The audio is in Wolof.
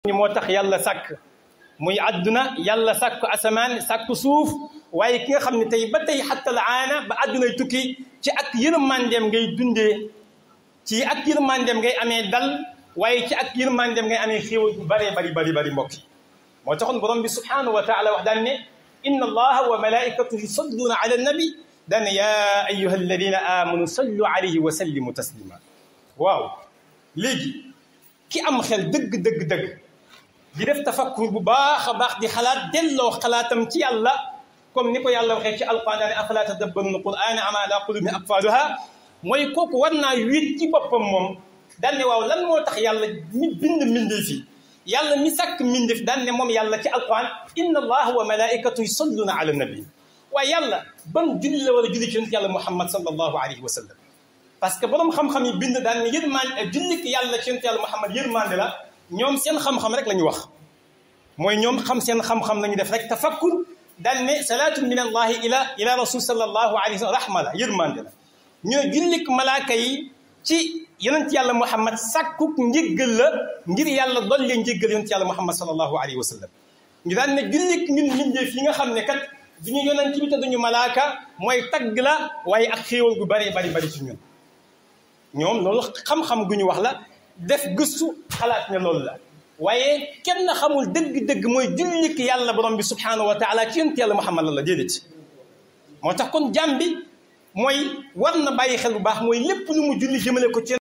ni moo tax yàlla sàkk muy àdduna yàlla sàkk asamaan sàkk suuf waaye ki nga xam ne tey ba tey xatta la aana ba àddunay tukki ci ak yërmandeem ngay dundee ci ak yërmandeem ngay amee dal waaye ci ak yërmandeem ngay amee xéewal bu bëree bari bari bari mbokk yi moo taxoon borom bi subhanahu wa taala wax daan ne inna allaha wa malaikatahu yusalluuna ala annabi daan ne yaa ayuha alladina amanu sallu alayhi wa sallimu taslima waaw léegi ki am xel dëgg dëgg dëgg di def tafakkur bu baax a baax di xalaat delloo xalaatam ci yàlla comme ni ko yàlla waxee ci alquran daane afala tadabbaruna alquran ama ala qulubin aqfaluha mooy kooku war naa wéet ci boppam moom daan ne waaw lan moo tax yàlla mi bind mbindee fi yàlla mi sàkk mbindeef daan ne moom yàlla ci alquran inna allaha wa malaikatu yusalluna ala nabi waaye yàlla ban julli la war a julli ci yonent yàlla muhammad sallallahu alayhi wa sallam parce que borom xam-xam yi bind daan ne yërmande jullik yàlla ci yonent yàlla muhammad yërmande la ñoom seen xam-xam rek la ñu wax mooy ñoom xam seen xam-xam la ñu def rek tafakkur daan ne salaatu min allahi ila ila rasul sallallahu alayhi wa sallam rahma la yërmande la ñu ne jullik malaaka yi ci yonent yàlla muhammad sàkkuk njëggal la ngir yàlla dolli njëggal yonent yàlla muhammad sallallahu alayhi wa sallam ñu daan ne jullik ñun mbindeef yi nga xam ne kat duñu yonent bi te duñu malaaka mooy tagg la waaye ak xéewal gu bari bari bari ci ñun ñoom loolu xam-xam gu ñu wax la def gëstu xalaat ne loolu la waaye kenn xamul dëgg-dëgg mooy jullik yàlla borom bi subhanahu wa taala ci yonent yàlla muhammad la la déedéet moo tax kon jàmm bi mooy war na bàyyi xel bu baax mooy lépp lu mu julli jëmale ko ci